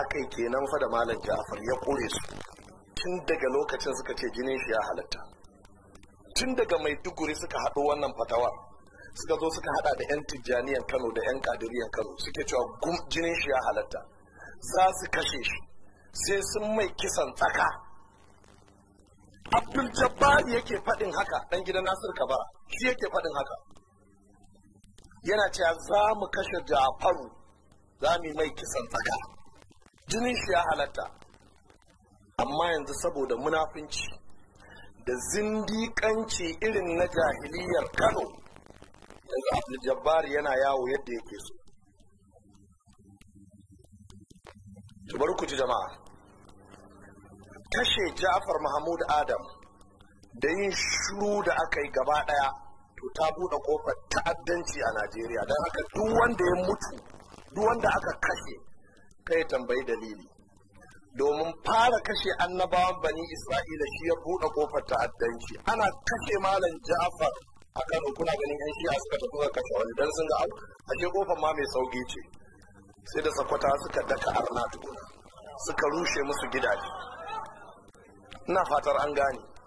aka yi kenan fa da malam ja'far ya kore su tun daga lokacin suka ce jinin shi ya halatta tun daga maiduguri suka haɗo wannan fatawa suka zo suka hada da 'yan tijjaniyan kano da 'yan kadiriyan kano suke cewa jinin shi ya halatta za su kashe shi sai sun mai kisan tsaka abdul jabbar yake faɗin haka ɗan gidan nasir kabara shi yake faɗin haka yana cewa za mu kashe jafaru za mu mai kisan tsaka jinin shi ya halatta amma yanzu saboda munafunci da zindiƙanci irin na jahiliyar kano yanzu abdul jabbar yana yawo yadda yake so bari ku ji jama'a kashe ja'far mahmud adam da yin shiru da aka yi gaba daya to ta buɗe kofar ta'addanci a najeriya don haka duk wanda ya mutu duk wanda aka kashe kai tambayi dalili domin fara kashe annabawan bani isra'ila shi ya buɗe kofar ta'addanci ana kashe malam ja'far a kano kuna ganin yan shi'a suka tafi ga kashe wani dan sun ga abu ashe kofar ma mai sauki ce sai da sakwata suka daka arna tukuna suka rushe musu gidaje ina fatar an gane